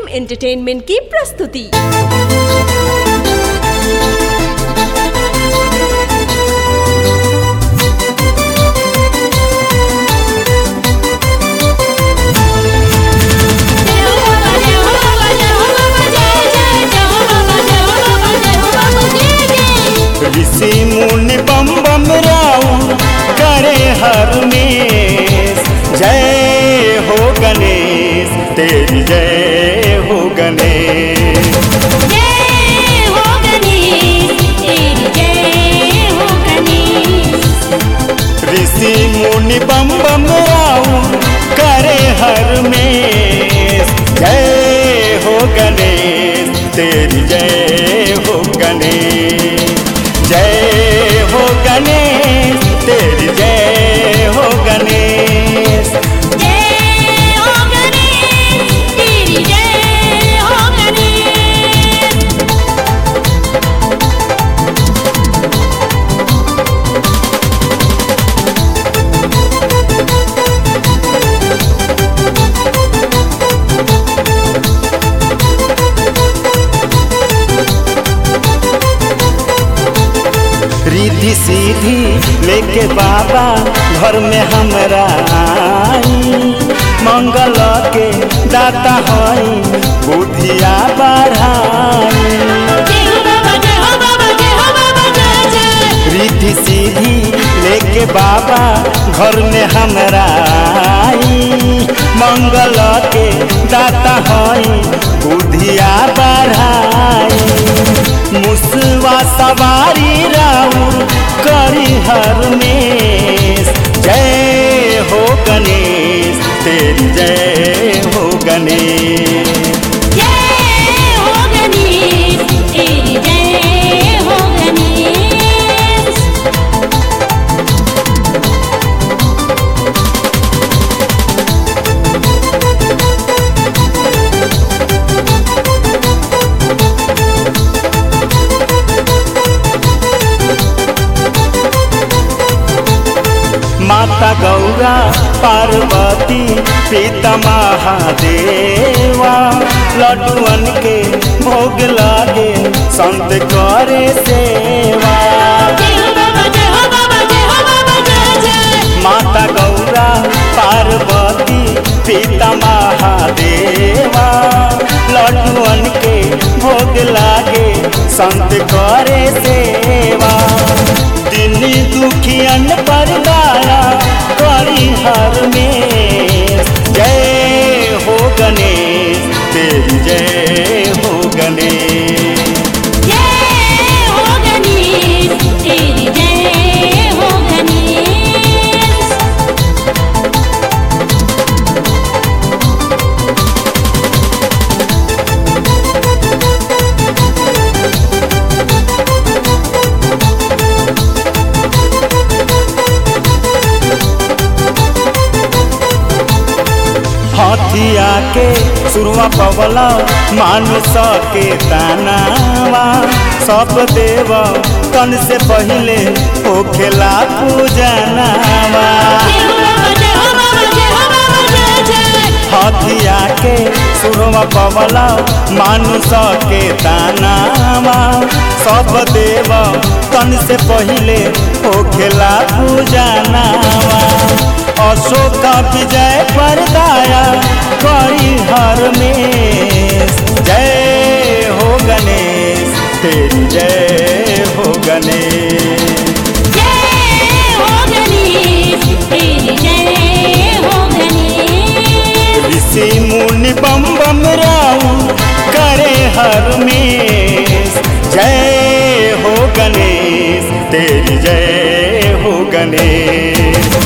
entertainment की प्रस्तुति ऋषि मुनि बम बम राउ करे हर में जय हो गणेश तेरी जय हो गणेश ऋषि मुनि बम बम राउ करे हर में जय हो गणेश तेरी जय हो गणेश जय हो गणेश तेरी जय हो गणेश रिद्धि सीधी लेके बाबा घर में हमरा आई मंगल के दाता हई बुद्धिया बढ़ाई रिद्धि सीधी लेके बाबा घर में हमरा आई मंगल के दाता हई बुद्धिया बढ़ाई मुसवा सवारी राउर करी हर में जय हो गणेश तेरी जय हो गणेश माता गौरा पार्वती पिता महादेवा लड्डुअन के भोग लागे संत करे सेवा माता गौरा पार्वती पिता महादेवा लड्डुअन के भोग लागे संत करे सेवा दिन दुखियन पर दाया करी हर में जय हो गणेश तेरी जय हो गणेश हथिया के सुरवा पवला मानुष के तानावा सब देव तन से पहले होखेला पूजनावा हथिया के सुरवा पवला मानुष के तानावा सब देव तन से पहले होखेला पूजनावा अशोक विजय परदाया करी हर में जय हो गणेश तेरी जय हो गणेश ऋषि मुनि बम बम राउ करे हर में जय हो गणेश तेरी जय हो गणेश